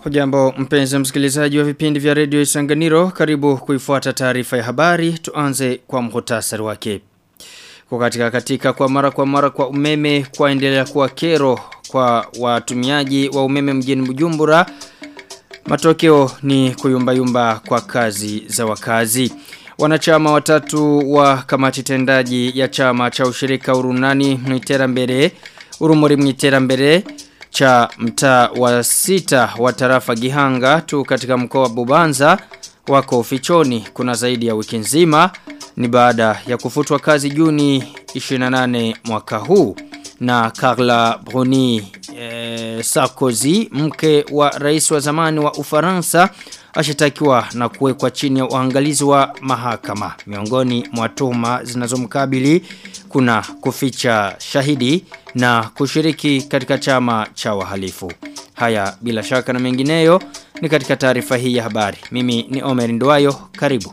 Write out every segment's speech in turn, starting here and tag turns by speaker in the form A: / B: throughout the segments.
A: Hujambo mpenzi msikilizaji wa vipindi vya redio Isanganiro, karibu kuifuata taarifa ya habari, tuanze kwa mhutasari wake. Kwa katika katika kwa mara kwa mara kwa umeme kwaendelea kuwa kero kwa watumiaji wa umeme mjini Bujumbura. Matokeo ni kuyumbayumba kwa kazi za wakazi. Wanachama watatu wa kamati tendaji ya chama cha ushirika urunani mwitera mbere, urumuri mwitera mbere, cha mtaa wa sita wa tarafa Gihanga tu katika mkoa wa Bubanza wako fichoni kuna zaidi ya wiki nzima ni baada ya kufutwa kazi Juni 28 mwaka huu na Carla Bruni eh, Sarkozy mke wa rais wa zamani wa Ufaransa ashitakiwa na kuwekwa chini ya uangalizi wa mahakama miongoni mwa tuhuma zinazomkabili kuna kuficha shahidi na kushiriki katika chama cha wahalifu. Haya bila shaka na mengineyo ni katika taarifa hii ya habari. Mimi ni Omer Ndwayo, karibu.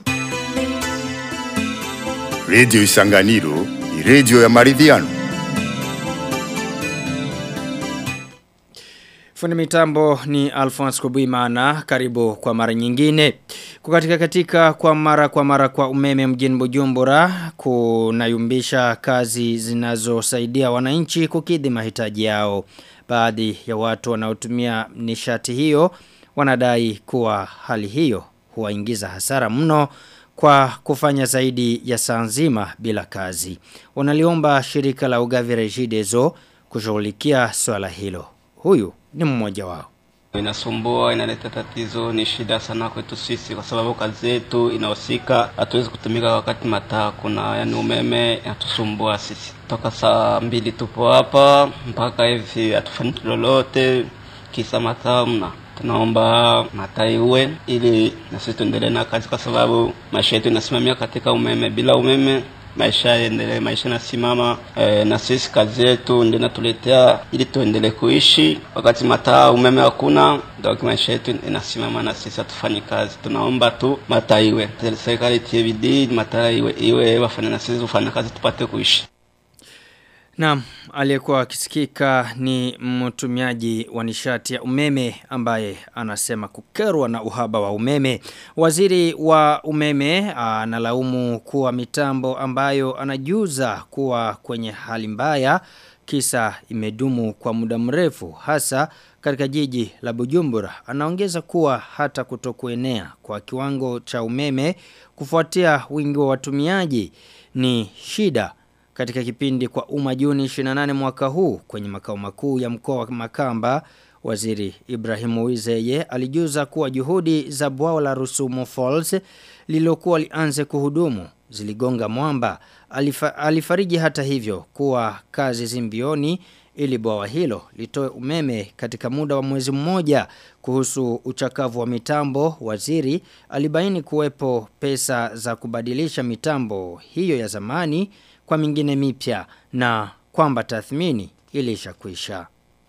B: Radio Isanganiro ni radio ya maridhiano.
A: Fundi mitambo ni Alphonse Kubuimana, karibu kwa mara nyingine. Kukatika katika kwa mara kwa mara kwa umeme mjini Bujumbura, kunayumbisha kazi zinazosaidia wananchi kukidhi mahitaji yao. Baadhi ya watu wanaotumia nishati hiyo wanadai kuwa hali hiyo huwaingiza hasara mno kwa kufanya zaidi ya saa nzima bila kazi. Wanaliomba shirika la ugavi Regideso kushughulikia swala hilo. Huyu ni mmoja wao.
C: Inasumbua, inaleta tatizo, ni shida sana kwetu sisi kwa sababu kazi yetu inahusika, hatuwezi kutumika wakati mataa kuna yani umeme inatusumbua sisi. Toka saa mbili tupo hapa mpaka hivi hatufanyi lolote, kisa mataa mna tunaomba mataa iwe ili na sisi tuendelee na kazi, kwa sababu maisha yetu inasimamia katika umeme. Bila umeme maisha yaendelee, maisha nasimama e, na sisi kazi yetu ndio inatuletea ili tuendelee kuishi. Wakati mataa umeme hakuna, ndio maisha yetu inasimama na sisi hatufanyi kazi. Tunaomba tu mataa iwe, serikali itie bidii, mataa iwe iwe wafanye na sisi tufanye kazi tupate kuishi.
A: Naam, aliyekuwa akisikika ni mtumiaji wa nishati ya umeme ambaye anasema kukerwa na uhaba wa umeme. Waziri wa umeme analaumu kuwa mitambo ambayo anajuza kuwa kwenye hali mbaya kisa imedumu kwa muda mrefu hasa katika jiji la Bujumbura. Anaongeza kuwa hata kutokuenea kwa kiwango cha umeme kufuatia wingi wa watumiaji ni shida katika kipindi kwa umma Juni 28 mwaka huu kwenye makao makuu ya mkoa wa Makamba Waziri Ibrahim Wizeye alijuza kuwa juhudi za bwawa la Rusumo Falls lilokuwa lianze kuhudumu ziligonga mwamba Alifa, alifariji hata hivyo kuwa kazi zimbioni ili bwawa hilo litoe umeme katika muda wa mwezi mmoja kuhusu uchakavu wa mitambo waziri alibaini kuwepo pesa za kubadilisha mitambo hiyo ya zamani kwa mingine mipya na kwamba tathmini ilishakwisha.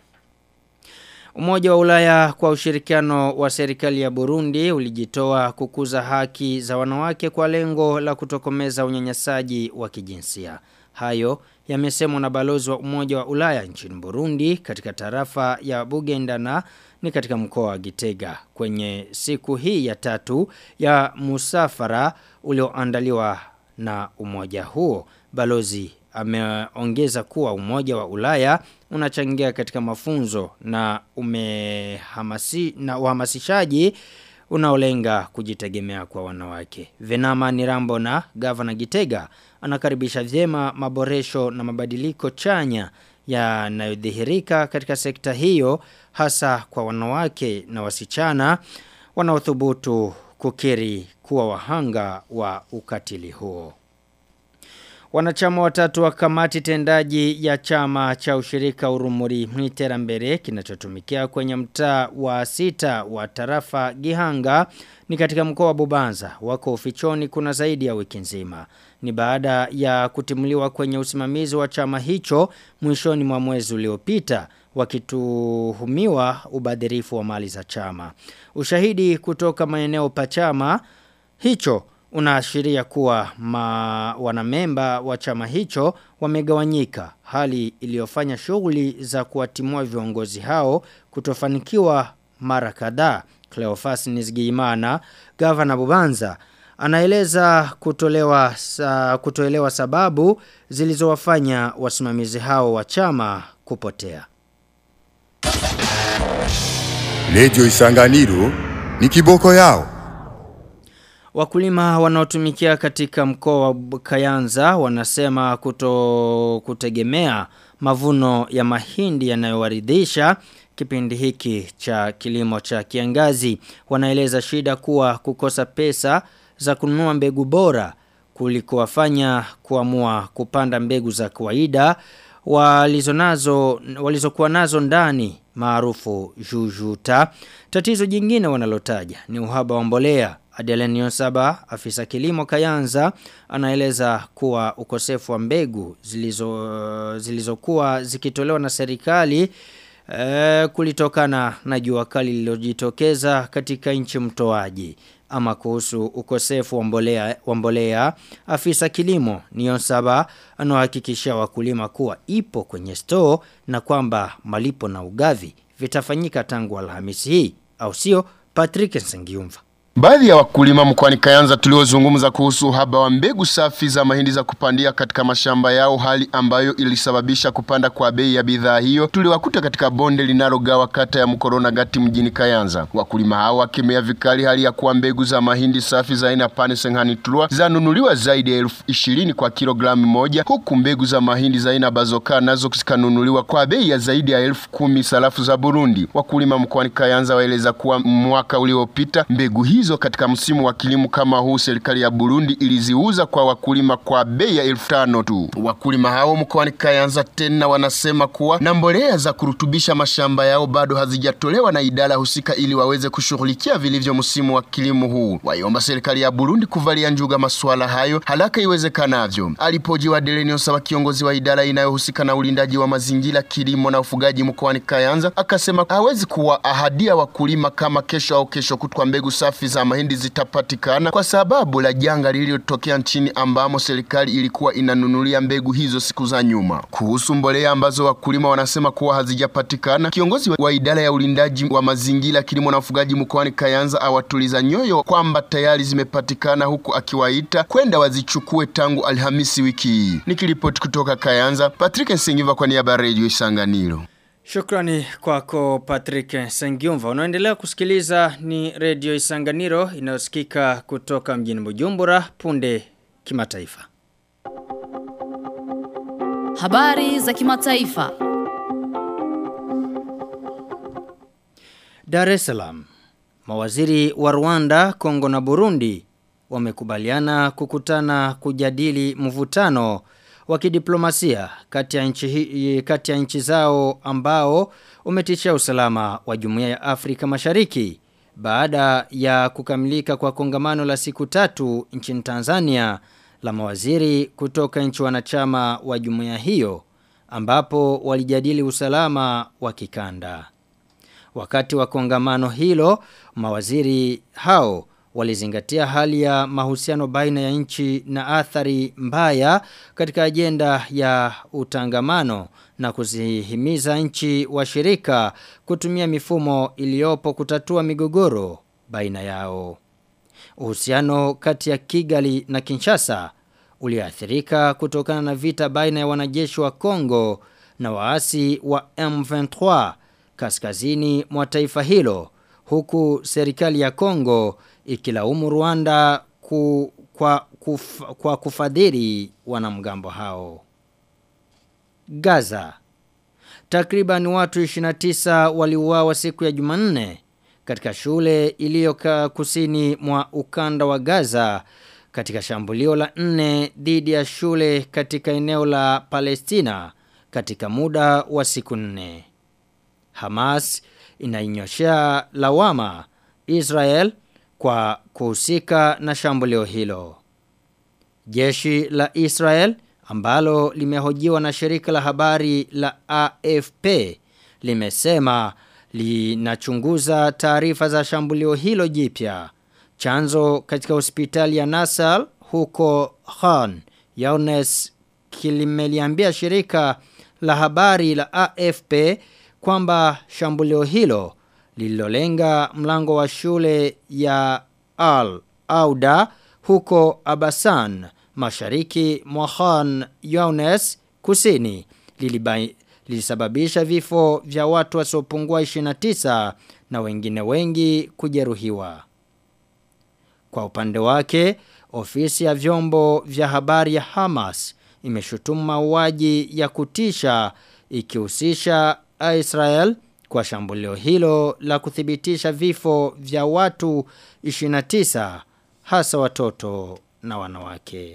A: Umoja wa Ulaya kwa ushirikiano wa serikali ya Burundi ulijitoa kukuza haki za wanawake kwa lengo la kutokomeza unyanyasaji wa kijinsia. Hayo yamesemwa na balozi wa Umoja wa Ulaya nchini Burundi katika tarafa ya Bugendana ni katika mkoa wa Gitega kwenye siku hii ya tatu ya musafara ulioandaliwa na umoja huo. Balozi ameongeza kuwa umoja wa Ulaya unachangia katika mafunzo na umehamasi na uhamasishaji unaolenga kujitegemea kwa wanawake. Venama Nirambo na Gavana Gitega anakaribisha vyema maboresho na mabadiliko chanya yanayodhihirika katika sekta hiyo hasa kwa wanawake na wasichana wanaothubutu kukiri kuwa wahanga wa ukatili huo. Wanachama watatu wa kamati tendaji ya chama cha ushirika urumuri mwitera mbere kinachotumikia kwenye mtaa wa sita wa tarafa Gihanga ni katika mkoa wa Bubanza wako ufichoni kuna zaidi ya wiki nzima. Ni baada ya kutimuliwa kwenye usimamizi wa chama hicho mwishoni mwa mwezi uliopita wakituhumiwa ubadhirifu wa mali za chama. Ushahidi kutoka maeneo pa chama hicho unaashiria kuwa ma wanamemba wa chama hicho wamegawanyika hali iliyofanya shughuli za kuwatimua viongozi hao kutofanikiwa mara kadhaa. Cleophas Nizigimana, gavana Bubanza, anaeleza kutolewa sa, kutoelewa sababu zilizowafanya wasimamizi hao wa chama kupotea.
B: Radio Isanganiro ni kiboko yao.
A: Wakulima wanaotumikia katika mkoa wa Kayanza wanasema kuto kutegemea mavuno ya mahindi yanayowaridhisha kipindi hiki cha kilimo cha kiangazi. Wanaeleza shida kuwa kukosa pesa za kununua mbegu bora kuliko wafanya kuamua kupanda mbegu za kawaida walizonazo walizokuwa nazo ndani maarufu jujuta. Tatizo jingine wanalotaja ni uhaba wa mbolea. Adelenio Saba, afisa kilimo Kayanza, anaeleza kuwa ukosefu wa mbegu zilizo zilizokuwa zikitolewa na serikali e, kulitokana na jua kali lililojitokeza katika nchi mtoaji ama kuhusu ukosefu wa mbolea wa mbolea afisa kilimo Nion Saba anahakikisha wakulima kuwa ipo kwenye store na kwamba malipo na ugavi vitafanyika tangu Alhamisi hii au sio Patrick Sengiumva
D: Baadhi ya wakulima mkoani Kayanza tuliozungumza kuhusu uhaba wa mbegu safi za mahindi za kupandia katika mashamba yao, hali ambayo ilisababisha kupanda kwa bei ya bidhaa hiyo, tuliwakuta katika bonde linalogawa kata ya Mkorona Gati mjini Kayanza. Wakulima hao wakemea vikali hali ya kuwa mbegu za mahindi safi za aina Pane Senghani Trua zanunuliwa zaidi ya elfu ishirini kwa kilogramu moja, huku mbegu za mahindi za aina Bazoka nazo zikanunuliwa kwa bei ya zaidi ya elfu kumi sarafu za Burundi. Wakulima mkoani Kayanza waeleza kuwa mwaka uliopita mbegu hii hizo katika msimu wa kilimo kama huu serikali ya Burundi iliziuza kwa wakulima kwa bei ya elfu tano tu. Wakulima hao mkoani Kayanza tena wanasema kuwa na mbolea za kurutubisha mashamba yao bado hazijatolewa na idara husika ili waweze kushughulikia vilivyo msimu wa kilimo huu. Waiomba serikali ya Burundi kuvalia njuga masuala hayo haraka iwezekanavyo. Alipojiwa Delenio Sawa, kiongozi wa idara inayohusika na ulindaji wa mazingira, kilimo na ufugaji mkoani Kayanza, akasema hawezi kuwa ahadia wakulima kama kesho au kesho kutwa mbegu safi za mahindi zitapatikana kwa sababu la janga lililotokea nchini ambamo serikali ilikuwa inanunulia mbegu hizo siku za nyuma. Kuhusu mbolea ambazo wakulima wanasema kuwa hazijapatikana, kiongozi wa idara ya ulindaji wa mazingira, kilimo na ufugaji mkoani Kayanza awatuliza nyoyo kwamba tayari zimepatikana, huku akiwaita kwenda wazichukue tangu Alhamisi wiki hii. Nikiripoti kutoka Kayanza, Patrick Nsingiva kwa niaba ya Radio Isanganiro.
A: Shukrani kwako Patrick Sengiumva. Unaendelea kusikiliza ni Radio Isanganiro inayosikika kutoka mjini Bujumbura punde kimataifa.
E: Habari za kimataifa.
A: Dar es Salaam. Mawaziri wa Rwanda, Kongo na Burundi wamekubaliana kukutana kujadili mvutano wa kidiplomasia kati ya nchi kati ya nchi zao ambao umetishia usalama wa Jumuiya ya Afrika Mashariki baada ya kukamilika kwa kongamano la siku tatu nchini Tanzania la mawaziri kutoka nchi wanachama wa jumuiya hiyo ambapo walijadili usalama wa kikanda. Wakati wa kongamano hilo mawaziri hao walizingatia hali ya mahusiano baina ya nchi na athari mbaya katika ajenda ya utangamano na kuzihimiza nchi washirika kutumia mifumo iliyopo kutatua migogoro baina yao. Uhusiano kati ya Kigali na Kinshasa uliathirika kutokana na vita baina ya wanajeshi wa Kongo na waasi wa M23 kaskazini mwa taifa hilo huku serikali ya Kongo ikilaumu Rwanda ku, kwa, kuf, kwa kufadhili wanamgambo hao. Gaza. Takriban watu 29 waliuawa siku ya Jumanne katika shule iliyo kusini mwa ukanda wa Gaza katika shambulio la nne dhidi ya shule katika eneo la Palestina katika muda wa siku nne. Hamas inainyoshea lawama Israel kwa kuhusika na shambulio hilo. Jeshi la Israel ambalo limehojiwa na shirika la habari la AFP limesema linachunguza taarifa za shambulio hilo jipya. Chanzo katika hospitali ya Nasal huko Khan Yaunes kilimeliambia shirika la habari la AFP kwamba shambulio hilo lililolenga mlango wa shule ya Al Auda huko Abasan mashariki mwa Khan Younes kusini lilibai, lilisababisha vifo vya watu wasiopungua 29 na wengine wengi kujeruhiwa. Kwa upande wake, ofisi ya vyombo vya habari ya Hamas imeshutumu mauaji ya kutisha ikihusisha Israel kwa shambulio hilo la kuthibitisha vifo vya watu 29 hasa watoto na wanawake.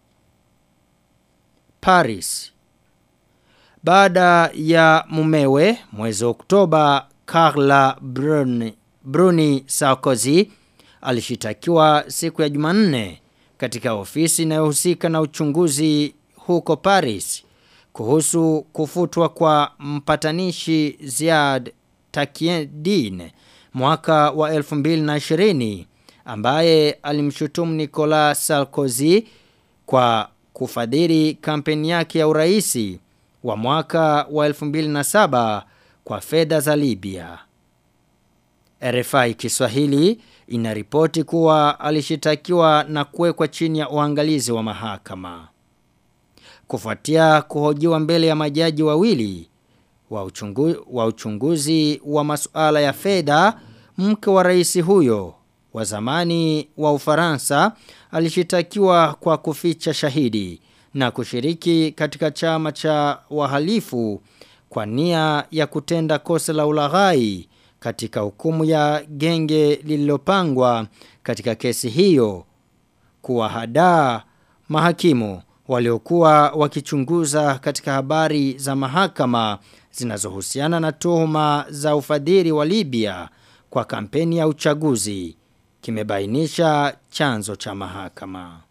A: Paris Baada ya mumewe mwezi Oktoba Carla Bruni, Bruni Sarkozy alishitakiwa siku ya Jumanne katika ofisi inayohusika na uchunguzi huko Paris kuhusu kufutwa kwa mpatanishi Ziad Takiedin mwaka wa 2020 ambaye alimshutumu Nicolas Sarkozy kwa kufadhili kampeni yake ya uraisi wa mwaka wa 2007 kwa fedha za Libya. RFI Kiswahili inaripoti kuwa alishitakiwa na kuwekwa chini ya uangalizi wa mahakama. Kufuatia kuhojiwa mbele ya majaji wawili wa, uchungu, wa uchunguzi wa masuala ya fedha, mke wa rais huyo wa zamani wa Ufaransa alishitakiwa kwa kuficha shahidi na kushiriki katika chama cha wahalifu kwa nia ya kutenda kosa la ulaghai katika hukumu ya genge lililopangwa katika kesi hiyo kuwahadaa mahakimu waliokuwa wakichunguza katika habari za mahakama zinazohusiana na tuhuma za ufadhili wa Libya kwa kampeni ya uchaguzi kimebainisha chanzo cha mahakama.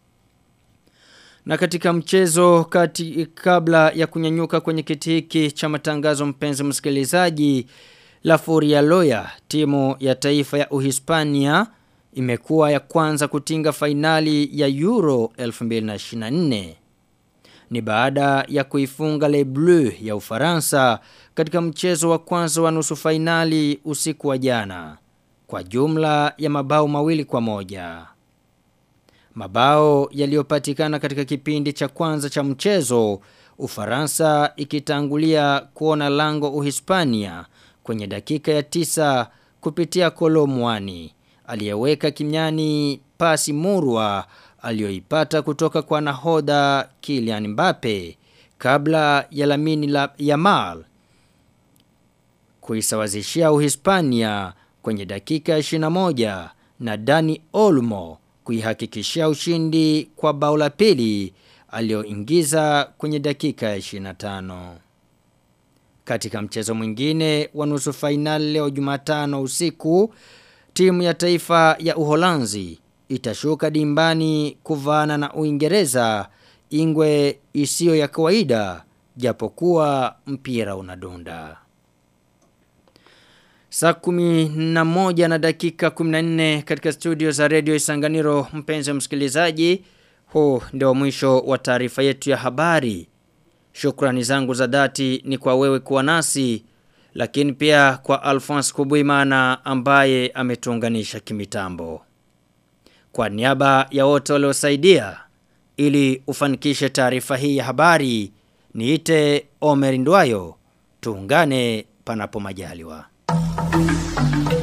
A: Na katika mchezo kati kabla ya kunyanyuka kwenye kiti hiki cha matangazo mpenzi msikilizaji La Furia Loya timu ya taifa ya Uhispania imekuwa ya kwanza kutinga fainali ya Euro 2024 ni baada ya kuifunga Le Bleu ya Ufaransa katika mchezo wa kwanza wa nusu fainali usiku wa jana kwa jumla ya mabao mawili kwa moja. Mabao yaliyopatikana katika kipindi cha kwanza cha mchezo, Ufaransa ikitangulia kuona lango Uhispania kwenye dakika ya tisa kupitia Kolomwani aliyeweka kimyani pasi murwa aliyoipata kutoka kwa nahodha Kylian Mbappe kabla ya Lamine la Yamal kuisawazishia Uhispania kwenye dakika ya 21 na Dani Olmo kuihakikishia ushindi kwa bao la pili aliyoingiza kwenye dakika ya 25. Katika mchezo mwingine wa nusu fainali leo Jumatano usiku, timu ya taifa ya Uholanzi itashuka dimbani kuvaana na Uingereza ingwe isiyo ya kawaida japokuwa mpira unadunda. Saa kumi na moja na dakika 14 katika studio za Radio Isanganiro mpenzi msikilizaji. Huu ndio mwisho wa taarifa yetu ya habari. Shukrani zangu za dhati ni kwa wewe kuwa nasi lakini pia kwa Alphonse Kubuimana ambaye ametuunganisha kimitambo. Kwa niaba ya wote waliosaidia ili ufanikishe taarifa hii ya habari niite Omer Ndwayo tuungane panapo majaliwa.